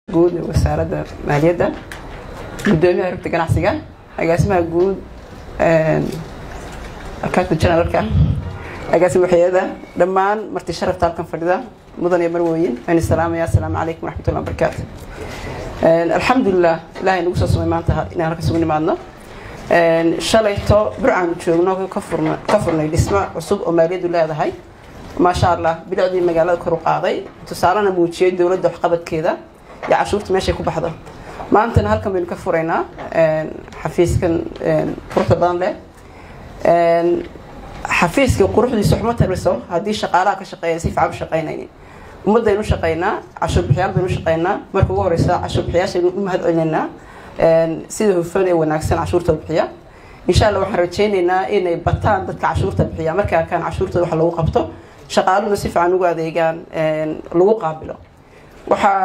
guud ee wasaaradda maaliyadda gudoomiyaha rugta ganacsiga agaasimaha guud akaadka generalka agaasima waxyada dhammaan marti sharafta halkan fadhida mudan iyo marwooyin waan salaamaya asalaamu calaykum waraxmatullah wabarakaatu alxamdulilah ilahay nagu soo sumay maanta inaan halka isugu nimaadno shalayto burcaanu joogno ka furnay dhismo cusub oo maaliyaddu leedahay maasha allah bilicdii magaalada kor u qaaday tusaalena muujiyey dowladda waxqabadkeeda iyo cashuurta meeshay ku baxdo maantana halkan baynu ka furaynaa xafiiskan quruxda badan leh xafiiska quruxdiisa waxma tariso haddii shaqaalaha ka shaqeeya si fiican u shaqaynaynin ummadaynu shaqaynaa cashuur bixiyaal baynu shaqaynaa marka ugu horeysa cashuur bixiyaashaynu u mahad celinaynaa sida hufan ee wanaagsan cashuurta bixiya insha allah waxaan rajaynaynaa inay bataan dadka cashuurta bixiya markaa kaan cashuurtooda wax lagu qabto shaqaaluhuna si fiican ugu adeegaan lagu qaabilo waxaa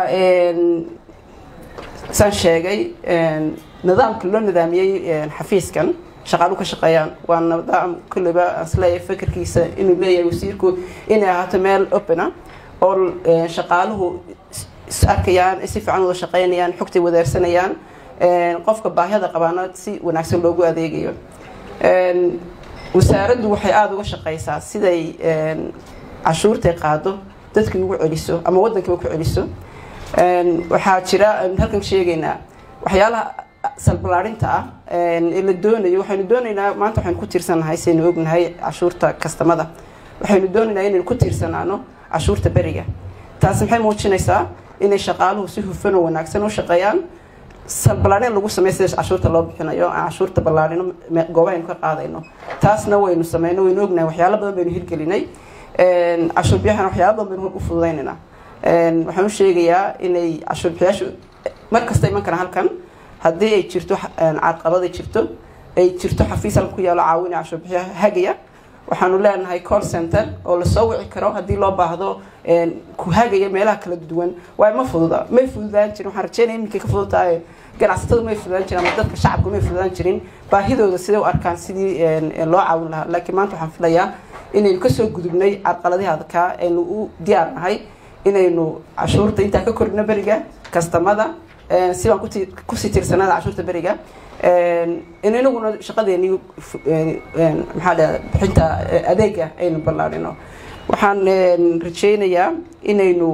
saan sheegay nidaamka loo nidaamiyey xafiiskan shaqaaluhu ka shaqeeyaan waa nidaam kulliba asleeyahay fakerkiisa inuu leeyahay wasiirku inay ahaato meel opena oo shaqaaluhu is arkayaan si fiican wada shaqeynayaan xogtay wadaarsanayaan qofka baahiyada qabaana si wanaagsan loogu adeegayo wasaaraddu waxay aada uga shaqeysaa siday cashuurtay qaado dadka ugu celiso ama waddankiiba ku celiso waxaa jira halkan sheegaynaa waxyaalaha salbalaarinta ah ee la doonayo waxaynu doonaynaa maanta waxaynu ku tiirsanahay saynu ognahay cashuurta kastamada waxaynu doonaynaa inaynu ku tiirsanaano cashuurta beriga taasi maxay muujinaysaa inay shaqaaluhu si hufan oo wanaagsan u shaqeeyaan salbalaarin lagu sameey sida cashuurta loo bixinayo aan cashuurta ballaarino goobahaynu ka qaadayno taasna waynu sameyno waynu ognahay waxyaalo badan baynu hirgelinay cashuur biyahan waxyaalo badan baynu u fududaynayna waxaan u sheegayaa inay cashuur bixiyaashu mar kasta iman karaan halkan haddii ay jirto carqabad ay jirto ay jirto xafiis halkan ku yaalo caawina cashuur bixiyaha hagaya waxaanu leenahay call center oo lasoo wici karo haddii loo baahdo ku hagaya meelaha kala duwan waayo ma fududa may fududaan jirin waxaan rajeynaya iminkay ka fududtahay ganacsatadu may fududaan jirin ama dadka shacabku may fududaan jirin baahidooda siday u arkaan sidii loo caawin lahaa laakiin maanta waxaan filayaa inaynu kasoo gudubnay carqaladihii adkaa aynu u diyaar nahay inaynu cashuurta intaan ka korino beriga kastamada si baan kusii tiirsanaada cashuurta beriga in inaguna shaqadeeni maxaa dhahda bixinta adeega aynu ballaarino waxaan rajaynayaa inaynu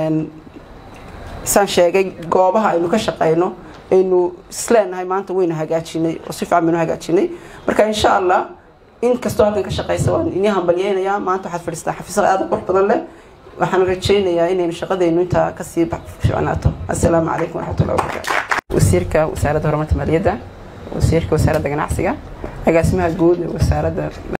saan sheegay goobaha aynu ka shaqeyno aynu isleenahay maanta waynu hagaajinay oo si fiican baynu hagaajinay marka insha allah in kastoo halkan ka shaqeysa waan inii hambalyeynayaa maanta waxaad fadhiistaa xafiisada aada qurux badan leh waxaan rajaynayaa inaynu shaqadaynu intaa kasii ficnaato assalaamu calaykum waraxmatullahi wabarakaatu wasiirka wasaaradda horumarta maaliyadda wasiirka wasaaradda ganacsiga agaasimaha guud ee wasaaradda